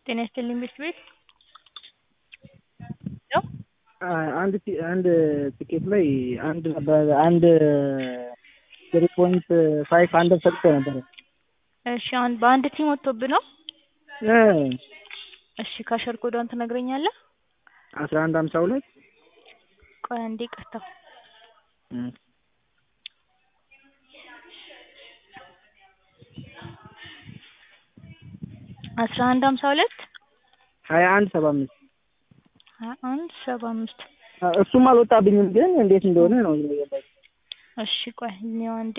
ጤና ይስጥልኝ ቤት ቤት አንድ አንድ ትኬት ላይ አንድ አንድ ትሪ ፖይንት ፋይቭ አንደር ሰጥቶ ነበረ። እሺ አሁን በአንድ ቲም ወጥቶብህ ነው? እ እሺ ካሸር ኮዷን ትነግረኛለህ? አስራ አንድ ሀምሳ ሁለት ቆይ አንዴ ይቅርታ። አስራ አንድ ሀምሳ ሁለት ሀያ አንድ ሰባ አምስት ሀያ አንድ ሰባ አምስት እሱም አልወጣብኝም፣ ግን እንዴት እንደሆነ ነው የገባኝ። እሺ ቆይ እኔው አንዴ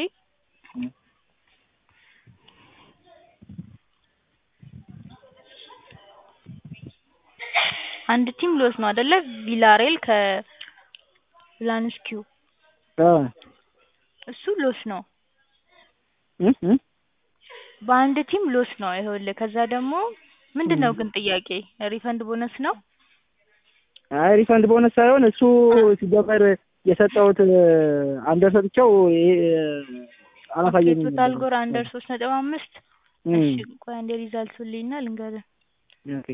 አንድ ቲም ሎስ ነው አይደለ? ቪላሬል ከላንስኪው እሱ ሎስ ነው። በአንድ ቲም ሎስ ነው ይኸውልህ። ከዛ ደግሞ ምንድን ነው ግን ጥያቄ ሪፈንድ ቦነስ ነው? አይ ሪፈንድ ቦነስ ሳይሆን እሱ ሲጀመር የሰጠሁት አንደር ሰጥቼው አላሳየኝም። ቶታል ጎር አንደር ሶስት ነጥብ አምስት እሺ ቆይ አንዴ ሪዛልቱን ልይና ልንገርህ። ኦኬ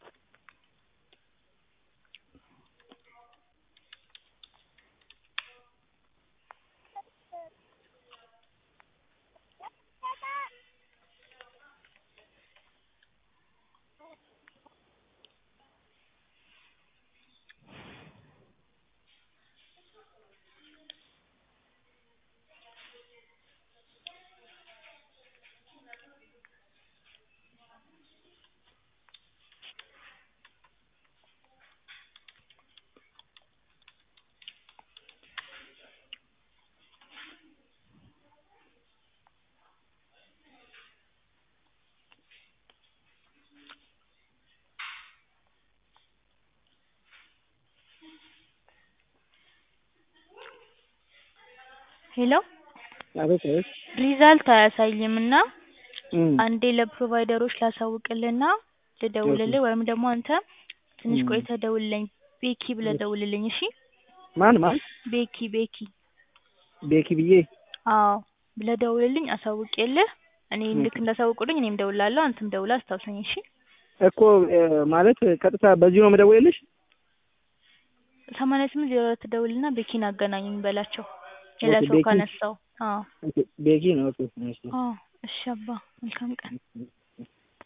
ሄሎ አቤት አቤት። ሪዛልት አያሳይም እና አንዴ ለፕሮቫይደሮች ላሳውቅልና ልደውልልህ ወይም ደግሞ አንተ ትንሽ ቆይተህ ደውልልኝ። ቤኪ ብለህ ደውልልኝ እሺ። ማን ማን? ቤኪ ቤኪ ቤኪ ብዬ አዎ ብለህ ደውልልኝ አሳውቄልህ። እኔ ልክ እንዳሳውቁልኝ እኔም ደውላለሁ፣ አንተም ደውለህ አስታውሰኝ እሺ። እኮ ማለት ቀጥታ በዚሁ ነው የምደውልልሽ? ሰማንያ ስምንት ዜሮ ሁለት ደውልና ቤኪን አገናኙኝ በላቸው። ሌላ ሰው ቤኪ? ካነሳው። አዎ ቤኪ ነው። ኦኬ እሺ። አዎ እሺ አባ መልካም ቀን።